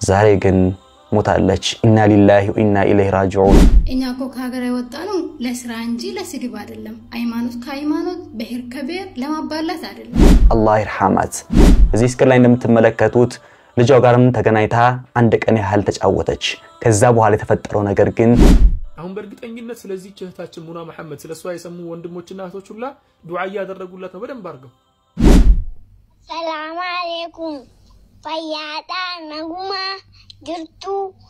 ዛሬ ግን ሞታለች። ኢና ሊላሂ ወኢና ኢለይሂ ራጂዑን። እኛ እኮ ከሀገር የወጣ ነው ለስራ እንጂ ለስድብ አይደለም። ሃይማኖት ከሃይማኖት ብሔር ከብሔር ለማባላት አይደለም። አላህ ይርሐማት። እዚህ እስክር ላይ እንደምትመለከቱት ልጇ ጋርም ተገናኝታ አንድ ቀን ያህል ተጫወተች። ከዛ በኋላ የተፈጠረው ነገር ግን አሁን በእርግጠኝነት ስለዚህ እህታችን ሙና መሐመድ ስለ እሷ የሰሙ ወንድሞችና እህቶች ሁላ ዱዓ እያደረጉላት ነው በደንብ አድርገው። ሰላም አሌይኩም ፈያዳ ነጉማ ጅርቱ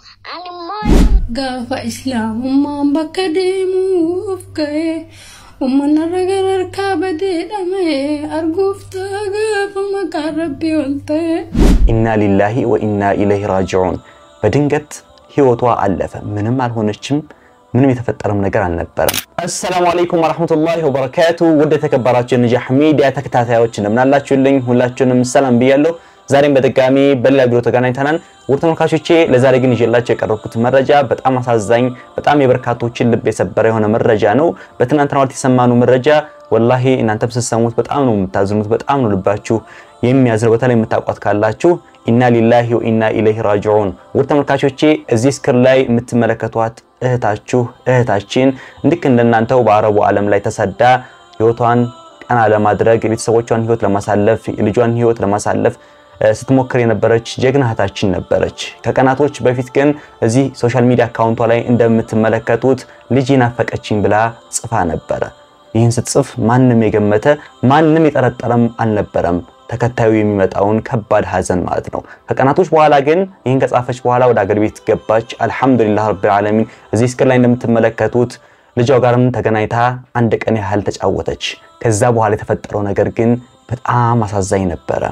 አልሞሉ Gaafa islaamummaan bakka deemuuf ka'e uummanarra gararkaa badeedhame arguuf ta'a gaafa maqaan rabbii ol ta'e. ኢና ሊላሂ ወኢና ኢለይሂ ራጂዑን። በድንገት ህይወቷ አለፈ። ምንም አልሆነችም። ምንም የተፈጠረም ነገር አልነበረም። አሰላሙ አለይኩም ወራህመቱላሂ ወበረካቱ። ውድ የተከበራችሁ የነጃህ ሚዲያ ተከታታዮች እንደምን አላችሁልኝ? ሁላችሁንም ሰላም ብያለሁ። ዛሬም በድጋሚ በሌላ ቪዲዮ ተገናኝተናል። ውድ ተመልካቾቼ ለዛሬ ግን ይዤላችሁ የቀረብኩት መረጃ በጣም አሳዛኝ፣ በጣም የበርካቶችን ልብ የሰበረ የሆነ መረጃ ነው። በትናንትናው ዕለት የሰማነው መረጃ ወላሂ እናንተም ስትሰሙት በጣም ነው የምታዝኑት፣ በጣም ነው ልባችሁ የሚያዝነው። በተለይ የምታውቋት ካላችሁ ኢና ሊላሂ ወኢና ኢለይሂ ራጂዑን። ውድ ተመልካቾቼ እዚህ ስክር ላይ የምትመለከቷት እህታችሁ እህታችን ልክ እንደናንተው በአረቡ ዓለም ላይ ተሰዳ ህይወቷን ቀና ለማድረግ የቤተሰቦቿን ህይወት ለማሳለፍ የልጇን ህይወት ለማሳለፍ ስትሞክር የነበረች ጀግና እህታችን ነበረች። ከቀናቶች በፊት ግን እዚህ ሶሻል ሚዲያ አካውንቷ ላይ እንደምትመለከቱት ልጅ ናፈቀችኝ ብላ ጽፋ ነበረ። ይህን ስትጽፍ ማንም የገመተ ማንም የጠረጠረም አልነበረም ተከታዩ የሚመጣውን ከባድ ሀዘን ማለት ነው። ከቀናቶች በኋላ ግን ይህን ከጻፈች በኋላ ወደ አገር ቤት ገባች። አልሐምዱሊላህ ረቢል ዓለሚን። እዚህ ስክር ላይ እንደምትመለከቱት ልጇ ጋርም ተገናኝታ አንድ ቀን ያህል ተጫወተች። ከዛ በኋላ የተፈጠረው ነገር ግን በጣም አሳዛኝ ነበረ።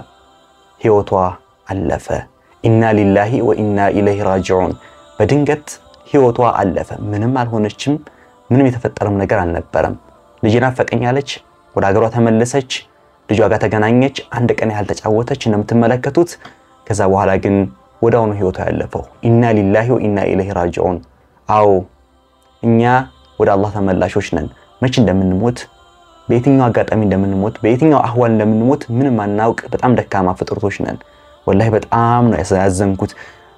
ህይወቷ አለፈ። ኢና ሊላሂ ወኢና ኢለይሂ ራጂዑን። በድንገት ህይወቷ አለፈ። ምንም አልሆነችም። ምንም የተፈጠረም ነገር አልነበረም። ልጅ ናፈቀኝ አለች። ወደ ሀገሯ ተመለሰች። ልጇ ጋር ተገናኘች። አንድ ቀን ያህል ተጫወተች እንደምትመለከቱት። ከዛ በኋላ ግን ወዲያውኑ ህይወቷ ያለፈው። ኢና ሊላሂ ወኢና ኢለይሂ ራጂዑን። አዎ እኛ ወደ አላህ ተመላሾች ነን። መቼ እንደምንሞት በየትኛው አጋጣሚ እንደምንሞት በየትኛው አህዋል እንደምንሞት ምንም አናውቅ። በጣም ደካማ ፍጥረቶች ነን። ወላሂ በጣም ነው ያዘንኩት።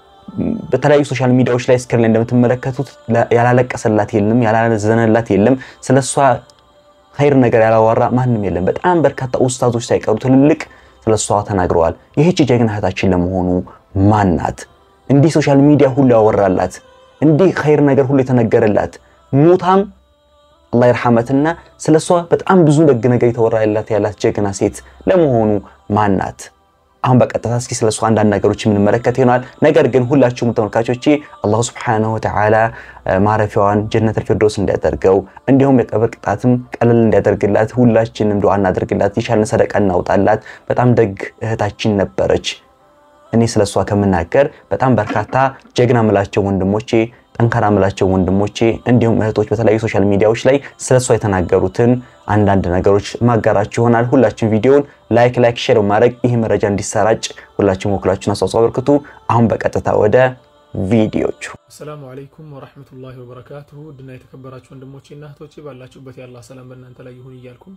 በተለያዩ ሶሻል ሚዲያዎች ላይ ስክሪን ላይ እንደምትመለከቱት ያላለቀሰላት የለም፣ ያላዘነላት የለም። ስለሷ ኸይር ነገር ያላወራ ማንም የለም። በጣም በርካታ ኡስታዞች ሳይቀሩ ትልልቅ ስለሷ ተናግረዋል። ይህች ጀግና እህታችን ለመሆኑ ማን ናት? እንዲህ ሶሻል ሚዲያ ሁሉ ያወራላት፣ እንዲህ ኸይር ነገር ሁሉ የተነገረላት ሙታም አላህ ይርሐመትና ስለሷ በጣም ብዙ ደግ ነገር የተወራላት ያላት ጀግና ሴት ለመሆኑ ማን ናት? አሁን በቀጥታ እስኪ ስለሷ አንዳንድ ነገሮች የምንመለከት ይሆናል። ነገር ግን ሁላችሁም ተመልካቾቼ አላሁ ሱብሓነሁ ወተዓላ ማረፊያዋን ጀነተል ፊርዶስ እንዲያደርገው እንዲሁም የቀብር ቅጣትም ቀለል እንዲያደርግላት ሁላችንም ዱዓ እናደርግላት፣ የቻልን ሰደቃ እናውጣላት። በጣም ደግ እህታችን ነበረች። እኔ ስለሷ ከምናገር በጣም በርካታ ጀግና ምላቸው ወንድሞቼ ጠንካራ ምላቸው ወንድሞቼ እንዲሁም እህቶች በተለያዩ ሶሻል ሚዲያዎች ላይ ስለሷ የተናገሩትን አንዳንድ ነገሮች ማጋራችሁ ይሆናል። ሁላችን ቪዲዮውን ላይክ ላይክ ሼር በማድረግ ይህ መረጃ እንዲሰራጭ ሁላችን ወክላችሁን አስተዋጽኦ አበርክቱ። አሁን በቀጥታ ወደ ቪዲዮቹ። አሰላሙ አለይኩም ወራህመቱላሂ ወበረካቱሁ ውድና የተከበራችሁ ወንድሞቼና እህቶቼ ባላችሁበት የአላህ ሰላም በእናንተ ላይ ይሁን እያልኩም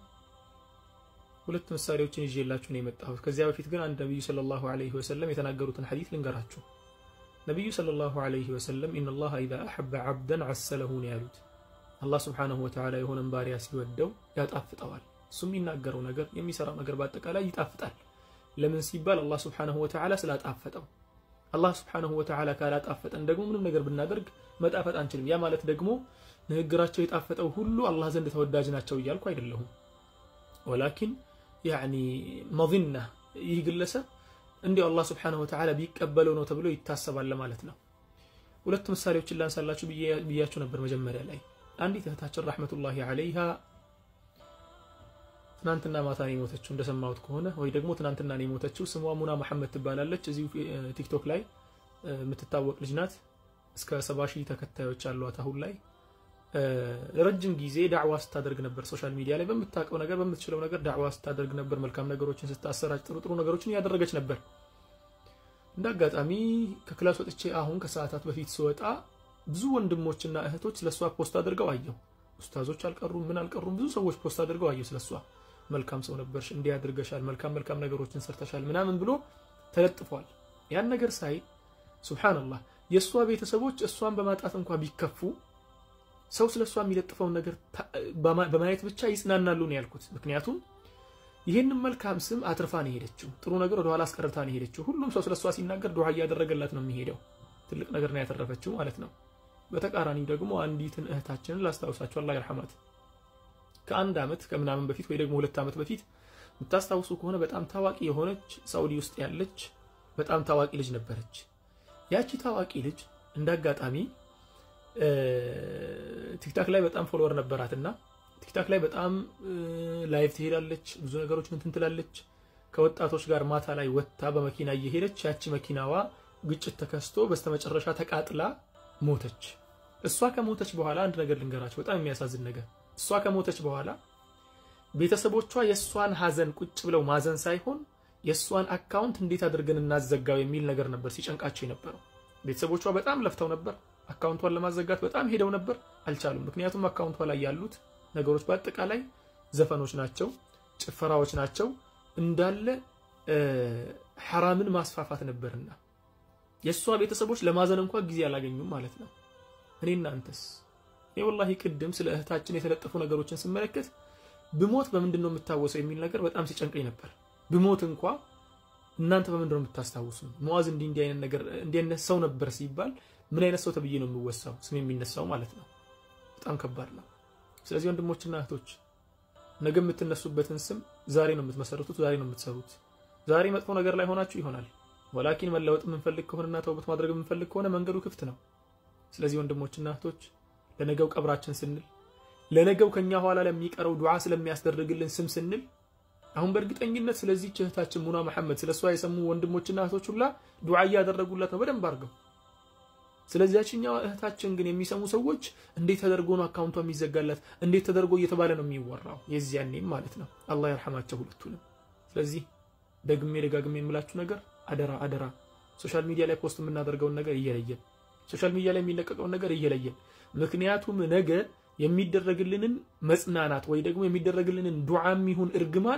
ሁለት ምሳሌዎችን ይዤላችሁ ነው የመጣሁት። ከዚያ በፊት ግን አንድ ነቢዩ ሰለላሁ ዐለይሂ ወሰለም የተናገሩትን ሐዲስ ልንገራችሁ። ነቢዩ ሰለላሁ ዐለይሂ ወሰለም ኢነላህ ኢዛ አሐበ ዐብደን ዐሰለሁ ነው ያሉት። አላህ ሱብሓነሁ ወተዓላ የሆነን ባሪያ ሲወደው ያጣፍጠዋል። እሱ የሚናገረው ነገር የሚሰራው ነገር በአጠቃላይ ይጣፍጣል። ለምን ሲባል አላህ ሱብሓነሁ ወተዓላ ስላጣፈጠው። አላህ ሱብሓነሁ ወተዓላ ካላጣፈጠን ደግሞ ምንም ነገር ብናደርግ መጣፈጥ አንችልም። ያ ማለት ደግሞ ንግግራቸው የጣፈጠው ሁሉ አላህ ዘንድ ተወዳጅ ናቸው እያልኩ አይደለሁም። ወላኪን ያዕኒ መዚና ይህ ግለሰብ እንዲሁ አላህ ስብሓነሁ ወተዓላ ቢቀበለው ነው ተብሎ ይታሰባል ማለት ነው። ሁለት ምሳሌዎችን ላንሳላችሁ ብያችሁ ነበር መጀመሪያ ላይ። አንዲት እህታችን ረሕመቱላሂ ዐለይሃ ትናንትና ማታ ነው የሞተችው እንደሰማሁት ከሆነ ወይ ደግሞ ትናንትና ነው የሞተችው። ስሟ ሙና መሐመድ ትባላለች። እዚሁ ቲክቶክ ላይ የምትታወቅ ልጅ ናት። እስከ ሰባ ሺህ ተከታዮች አሏት አሁን ላይ። ለረጅም ጊዜ ዳዕዋ ስታደርግ ነበር። ሶሻል ሚዲያ ላይ በምታውቀው ነገር በምትችለው ነገር ዳዕዋ ስታደርግ ነበር። መልካም ነገሮችን ስታሰራጭ፣ ጥሩ ጥሩ ነገሮችን እያደረገች ነበር። እንደ አጋጣሚ ከክላስ ወጥቼ አሁን ከሰዓታት በፊት ስወጣ ብዙ ወንድሞችና እህቶች ስለሷ ፖስት አድርገው አየሁ። ኡስታዞች አልቀሩም፣ ምን አልቀሩም፣ ብዙ ሰዎች ፖስት አድርገው አየሁ ስለሷ። መልካም ሰው ነበርሽ፣ እንዲህ አድርገሻል፣ መልካም መልካም ነገሮችን ሰርተሻል ምናምን ብሎ ተለጥፏል። ያን ነገር ሳይ ሱብሓነላህ የእሷ ቤተሰቦች እሷን በማጣት እንኳ ቢከፉ ሰው ስለ እሷ የሚለጥፈውን ነገር በማየት ብቻ ይጽናናሉ ነው ያልኩት። ምክንያቱም ይህንን መልካም ስም አትርፋ ነው የሄደችው። ጥሩ ነገር ወደኋላ አስቀርታ ነው የሄደችው። ሁሉም ሰው ስለ እሷ ሲናገር ዱዓ እያደረገላት ነው የሚሄደው። ትልቅ ነገር ነው ያተረፈችው ማለት ነው። በተቃራኒው ደግሞ አንዲትን እህታችንን ላስታውሳቸው፣ አላህ ይርሐማት። ከአንድ ዓመት ከምናምን በፊት ወይ ደግሞ ሁለት ዓመት በፊት የምታስታውሱ ከሆነ በጣም ታዋቂ የሆነች ሳኡዲ ውስጥ ያለች በጣም ታዋቂ ልጅ ነበረች። ያቺ ታዋቂ ልጅ እንደ አጋጣሚ ቲክታክ ላይ በጣም ፎሎወር ነበራት እና ቲክታክ ላይ በጣም ላይቭ ትሄዳለች፣ ብዙ ነገሮች እንትን ትላለች። ከወጣቶች ጋር ማታ ላይ ወጥታ በመኪና እየሄደች ያቺ መኪናዋ ግጭት ተከስቶ በስተመጨረሻ ተቃጥላ ሞተች። እሷ ከሞተች በኋላ አንድ ነገር ልንገራቸው፣ በጣም የሚያሳዝን ነገር። እሷ ከሞተች በኋላ ቤተሰቦቿ የእሷን ሀዘን ቁጭ ብለው ማዘን ሳይሆን የእሷን አካውንት እንዴት አድርገን እናዘጋው የሚል ነገር ነበር ሲጨንቃቸው የነበረው። ቤተሰቦቿ በጣም ለፍተው ነበር አካውንቷን ለማዘጋት በጣም ሄደው ነበር፣ አልቻሉም። ምክንያቱም አካውንቷ ላይ ያሉት ነገሮች በአጠቃላይ ዘፈኖች ናቸው፣ ጭፈራዎች ናቸው፣ እንዳለ ሐራምን ማስፋፋት ነበርና የእሷ ቤተሰቦች ለማዘን እንኳ ጊዜ አላገኙም ማለት ነው። እኔ እናንተስ? እኔ ወላሂ ቅድም ስለ እህታችን የተለጠፉ ነገሮችን ስመለከት ብሞት በምንድን ነው የምታወሰው የሚል ነገር በጣም ሲጨንቀኝ ነበር። ብሞት እንኳ እናንተ በምንድን ነው የምታስታውሱ? መዋዝ እንዲህ እንዲህ አይነት ነገር እንዲህ አይነት ሰው ነበር ሲባል ምን አይነት ሰው ተብዬ ነው የሚወሳው ስም የሚነሳው ማለት ነው። በጣም ከባድ ነው። ስለዚህ ወንድሞችና እህቶች ነገ የምትነሱበትን ስም ዛሬ ነው የምትመሰርቱት፣ ዛሬ ነው የምትሰሩት። ዛሬ መጥፎ ነገር ላይ ሆናችሁ ይሆናል። ወላኪን መለወጥ የምንፈልግ ከሆነና ተውበት ማድረግ የምንፈልግ ከሆነ መንገዱ ክፍት ነው። ስለዚህ ወንድሞችና እህቶች ለነገው ቀብራችን ስንል ለነገው ከኛ ኋላ ለሚቀረው ዱዓ ስለሚያስደርግልን ስም ስንል አሁን በእርግጠኝነት ስለዚህች እህታችን ሙና መሐመድ ስለሷ የሰሙ ወንድሞችና እህቶች ሁላ ዱዓ እያደረጉላት ነው በደንብ አድርገው። ስለዚያችኛው እህታችን ግን የሚሰሙ ሰዎች እንዴት ተደርጎ ነው አካውንቷ የሚዘጋላት? እንዴት ተደርጎ እየተባለ ነው የሚወራው? የዚያኔም ማለት ነው። አላህ ይርሐማቸው ሁለቱንም። ስለዚህ ደግሜ ደጋግሜ የምላችሁ ነገር አደራ አደራ፣ ሶሻል ሚዲያ ላይ ፖስት የምናደርገውን ነገር እየለየን፣ ሶሻል ሚዲያ ላይ የሚለቀቀውን ነገር እየለየን። ምክንያቱም ነገ የሚደረግልንን መጽናናት ወይ ደግሞ የሚደረግልንን ዱዓም ይሁን እርግማን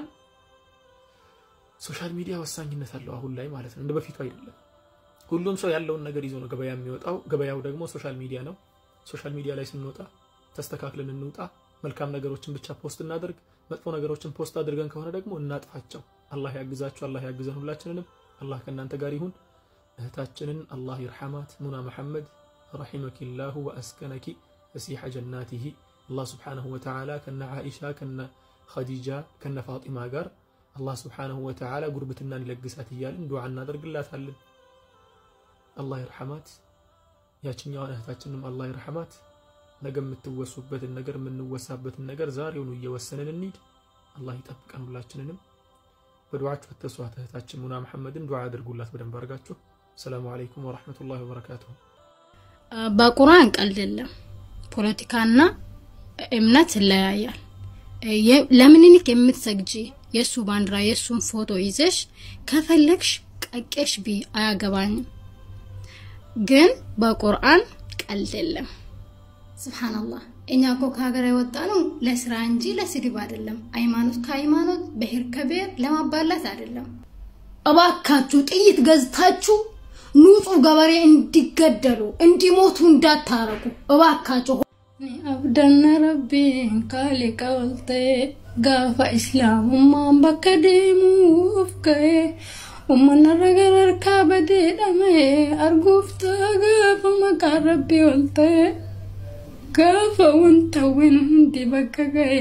ሶሻል ሚዲያ ወሳኝነት አለው አሁን ላይ ማለት ነው። እንደ በፊቱ አይደለም። ሁሉም ሰው ያለውን ነገር ይዞ ነው ገበያ የሚወጣው። ገበያው ደግሞ ሶሻል ሚዲያ ነው። ሶሻል ሚዲያ ላይ ስንወጣ ተስተካክለን እንውጣ። መልካም ነገሮችን ብቻ ፖስት እናደርግ። መጥፎ ነገሮችን ፖስት አድርገን ከሆነ ደግሞ እናጥፋቸው። አላህ ያግዛችሁ፣ አላህ ያግዘን ሁላችንንም። አላህ ከእናንተ ጋር ይሁን። እህታችንን አላህ ይርሐማት ሙና መሐመድ ረሒመኪላሁ ወአስከነኪ ፈሲሐ ጀናቲሂ አላህ ስብሓነሁ ወተዓላ ከነ ዓኢሻ ከነ ኸዲጃ ከነ ፋጢማ ጋር አላህ ስብሓነሁ ወተዓላ ጉርብትናን ይለግሳት እያልን ዱዓ እናደርግላታለን። አላህ ይርሐማት። ያችኛዋን እህታችንም አላህ ይርሐማት። ነገ የምትወሱበትን ነገር የምንወሳበትን ነገር ዛሬውኑ እየወሰንን እንሂድ። አላህ ይጠብቀን ሁላችንንም። በዱዓችሁ አትርሷት እህታችን ሙና መሐመድን ዱዓ አድርጉላት በደንብ አድርጋችሁ። ሰላሙ አለይኩም ወራህመቱላሂ ወበረካቱሁ። በቁርአን ቀልድ የለም። ፖለቲካና እምነት ይለያያል። ለምኒልክ የምትሰግጂ የእሱ ባንዲራ የእሱን ፎቶ ይዘሽ ከፈለግሽ ቀቄሽ ቢ አያገባኝም። ግን በቁርአን ቀልድ የለም። ስብሓንላህ እኛ እኮ ከሀገር የወጣ ነው ለስራ እንጂ ለስድብ አይደለም። ሃይማኖት ከሃይማኖት ብሔር ከብሔር ለማባላት አይደለም። እባካችሁ ጥይት ገዝታችሁ ንጹህ ገበሬ እንዲገደሉ እንዲሞቱ እንዳታረጉ እባካችሁ። አብደነ ረቢን ካሊቀ ወልቴ ጋፋ ኢስላሙማን በከ deemuuf ka'e uummanarra gararkaa badeedhame arguufta gaafa maqaan rabbii ol ta'e gaafa wanta win hundi bakka ga'e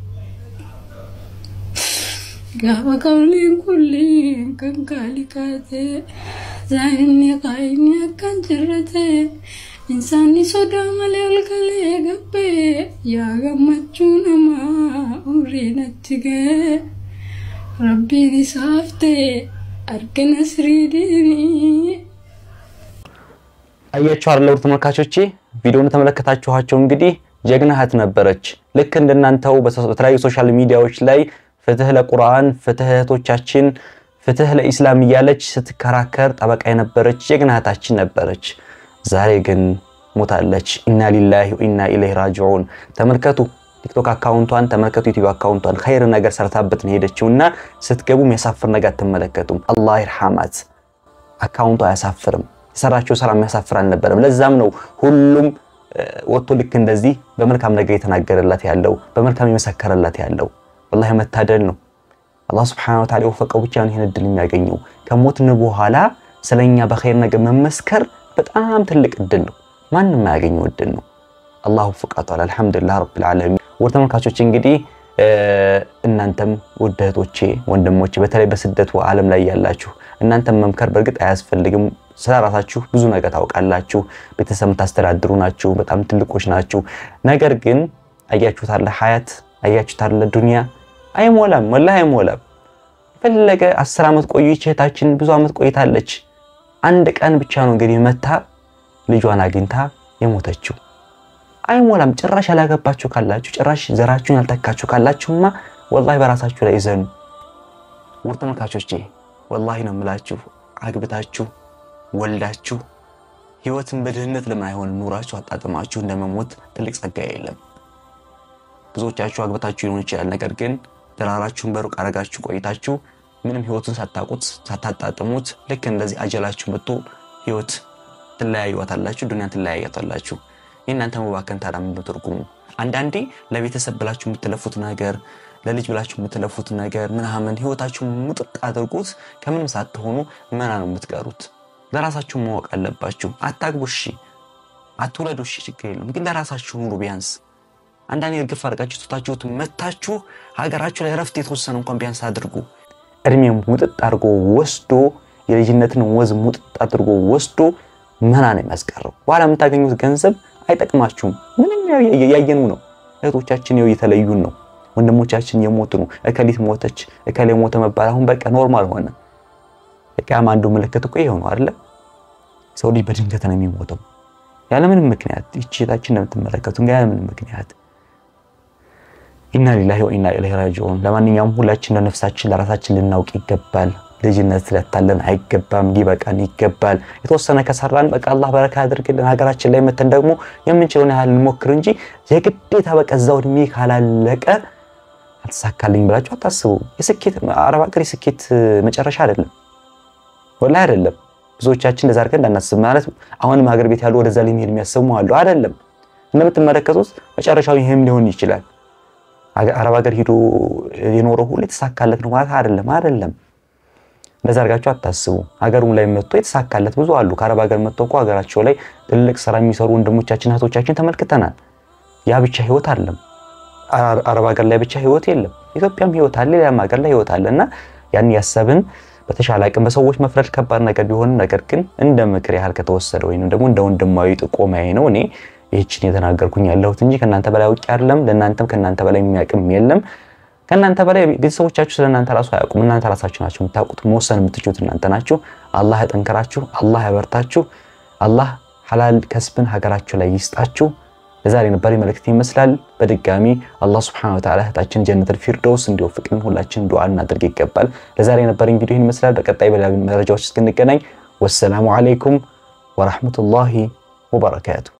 gaafa qawliin kulliin kan kaali kaate zaayinni qaayinni akkan jirre ta'e insaanni sodaa malee halkalee gabbee yaa gammachuu namaa umrii natti ga'e rabbiin isaaf ta'e argina siriidinii አያችሁ አይደል ውድ ተመልካቾቼ ቪዲዮውን ተመለከታችኋቸው። እንግዲህ ጀግና እህት ነበረች። ልክ እንደናንተው በተለያዩ ሶሻል ሚዲያዎች ላይ ፍትህ ለቁርአን፣ ፍትህ እህቶቻችን፣ ፍትህ ለኢስላም እያለች ስትከራከር ጠበቃ የነበረች ጀግና እህታችን ነበረች። ዛሬ ግን ሞታለች። ኢና ሊላሂ ወኢና ኢለይሂ ራጂዑን። ተመልከቱ ቲክቶክ አካውንቷን ተመልከቱ፣ ዩቲዩብ አካውንቷን ኸይር ነገር ሰርታበት ነው ሄደችውና ስትገቡ የሚያሳፍር ነገር አትመለከቱም። አላህ ይርሐማት። አካውንቷ አያሳፍርም። የሰራቸው ስራ የሚያሳፍር አልነበረም። ለዛም ነው ሁሉም ወጥቶ ልክ እንደዚህ በመልካም ነገር የተናገረላት ያለው በመልካም የመሰከረላት ያለው። ወላሂ መታደል ነው። አላህ ሱብሓነሁ ወተዓላ የወፈቀው ብቻ ነው ይህን እድል የሚያገኘው። ከሞትን በኋላ ስለኛ በኸይር ነገር መመስከር በጣም ትልቅ እድል ነው። ማንም የማያገኘው እድል ነው። አላህ ወፍቃቷል። አልሐምዱሊላህ ረብል ዓለሚን። ውድ ተመልካቾች እንግዲህ እናንተም ውድ እህቶቼ ወንድሞቼ፣ በተለይ በስደቱ ዓለም ላይ ያላችሁ እናንተም መምከር በእርግጥ አያስፈልግም። ስለ ራሳችሁ ብዙ ነገር ታውቃላችሁ። ቤተሰብ የምታስተዳድሩ ናችሁ። በጣም ትልቆች ናችሁ። ነገር ግን አያችሁታለ ሀያት አያችሁታለ ዱንያ አይሞላም፣ ወላሂ አይሞላም። የፈለገ አስር ዓመት ቆዩ እህታችን ብዙ ዓመት ቆይታለች። አንድ ቀን ብቻ ነው እንግዲህ መታ ልጇን አግኝታ የሞተችው። አይሞላም። ጭራሽ ያላገባችሁ ካላችሁ ጭራሽ ዘራችሁን ያልተካችሁ ካላችሁማ ወላሂ በራሳችሁ ላይ ይዘኑ። ውድ ተመልካቾቼ ወላሂ ነው የምላችሁ አግብታችሁ ወልዳችሁ ህይወትን በድህነት ለምን አይሆንም ኑራችሁ አጣጥማችሁ እንደመሞት ትልቅ ጸጋ የለም። ብዙዎቻችሁ አግብታችሁ ሊሆን ይችላል። ነገር ግን ድራራችሁን በሩቅ አረጋችሁ ቆይታችሁ ምንም ህይወቱን ሳታውቁት ሳታጣጥሙት ልክ እንደዚህ አጀላችሁ መጥቶ ህይወት ትለያዩዋታላችሁ፣ ዱንያን ትለያያታላችሁ። የእናንተ መባከን ታዲያ ምንድን ትርጉሙ? አንዳንዴ ለቤተሰብ ብላችሁ የምትለፉት ነገር ለልጅ ብላችሁ የምትለፉት ነገር ምናምን ህይወታችሁ ሙጥጥ አድርጉት። ከምንም ሳትሆኑ መና ነው የምትቀሩት። ለራሳችሁ ማወቅ አለባችሁ። አታግቡ እሺ፣ አትውለዱ እሺ፣ ችግር የለም ግን ለራሳችሁ ኑሩ ቢያንስ አንዳንድ እርግፍ አድርጋችሁ ትታችሁት መታችሁ ሀገራችሁ ላይ ረፍት የተወሰነ እንኳን ቢያንስ አድርጉ። እድሜም ሙጥጥ አድርጎ ወስዶ የልጅነትን ወዝ ሙጥጥ አድርጎ ወስዶ መና ነው የሚያስቀረው። በኋላ የምታገኙት ገንዘብ አይጠቅማችሁም። ምንም ያየኑ ነው። እህቶቻችን ይኸው እየተለዩን ነው። ወንድሞቻችን የሞቱ ነው። እከሊት ሞተች፣ እከሌ ሞተ መባል አሁን በቃ ኖርማል ሆነ። የቂያማ አንዱ ምልክት እኮ ይሄው ነው አይደለ? ሰው ልጅ በድንገት ነው የሚሞተው ያለምንም ምክንያት። ይህች እህታችን እንደምትመለከቱ ያለምንም ምክንያት ኢና ሊላሂ ወኢና ኢለይሂ ራጂዑን። ለማንኛውም ሁላችን ለነፍሳችን ለራሳችን ልናውቅ ይገባል። ልጅነት ስለታለን አይገባም፣ ሊበቃን ይገባል። የተወሰነ ከሰራን በቃ አላህ በረካ ያድርግልን። ሀገራችን ላይ መተን ደግሞ የምንችለውን ያህል እንሞክር እንጂ የግዴታ በቃ እዛው እድሜ ካላለቀ አልተሳካልኝ ብላችሁ አታስቡ። የስኬት አረብ ሀገር የስኬት መጨረሻ አይደለም፣ ወላሂ አይደለም። ብዙዎቻችን እንደዛ አድርገን እንዳናስብ ማለት አሁንም ሀገር ቤት ያሉ ወደዛ ሊሄድ የሚያስቡ አሉ። አይደለም፣ እንደምትመለከቱት መጨረሻው ይህም ሊሆን ይችላል። አረብ ሀገር ሂዶ የኖረው ሁሉ የተሳካለት ነው ማለት አይደለም፣ አይደለም። እንደዛ አድርጋችሁ አታስቡ። ሀገሩም ላይ መጥቶ የተሳካለት ብዙ አሉ። ከአረብ ሀገር መጥቶ እኮ ሀገራቸው ላይ ትልቅ ስራ የሚሰሩ ወንድሞቻችን እህቶቻችን ተመልክተናል። ያ ብቻ ህይወት አለም። አረብ ሀገር ላይ ብቻ ህይወት የለም። ኢትዮጵያም ህይወት አለ፣ ሌላም ሀገር ላይ ህይወት አለ እና ያን ያሰብን በተሻለ አቅም በሰዎች መፍረድ ከባድ ነገር ቢሆንም ነገር ግን እንደ ምክር ያህል ከተወሰደ ወይም ደግሞ እንደ ወንድማዊ ጥቆማዬ ነው እኔ ይህችን የተናገርኩኝ ያለሁት እንጂ ከእናንተ በላይ አውቄ አይደለም። ለእናንተም ከእናንተ በላይ የሚያውቅም የለም። ከእናንተ በላይ ቤተሰቦቻችሁ ስለ እናንተ ራሱ አያውቁም። እናንተ ራሳችሁ ናችሁ የምታውቁት። መወሰን የምትችሉት እናንተ ናችሁ። አላህ ያጠንክራችሁ፣ አላህ ያበርታችሁ፣ አላህ ሐላል ከስብን ሀገራችሁ ላይ ይስጣችሁ። ለዛሬ ነበር መልእክት ይመስላል። በድጋሚ አላህ ሱብሓነሁ ወተዓላ እህታችን ጀነተል ፊርደውስ እንዲወፍቅልን ሁላችን ዱዓ እናድርግ ይገባል። ለዛሬ ነበር ቪዲዮ ይህን ይመስላል። በቀጣይ በሌላ መረጃዎች እስክንገናኝ ወሰላሙ አለይኩም ወራህመቱላሂ ወበረካቱ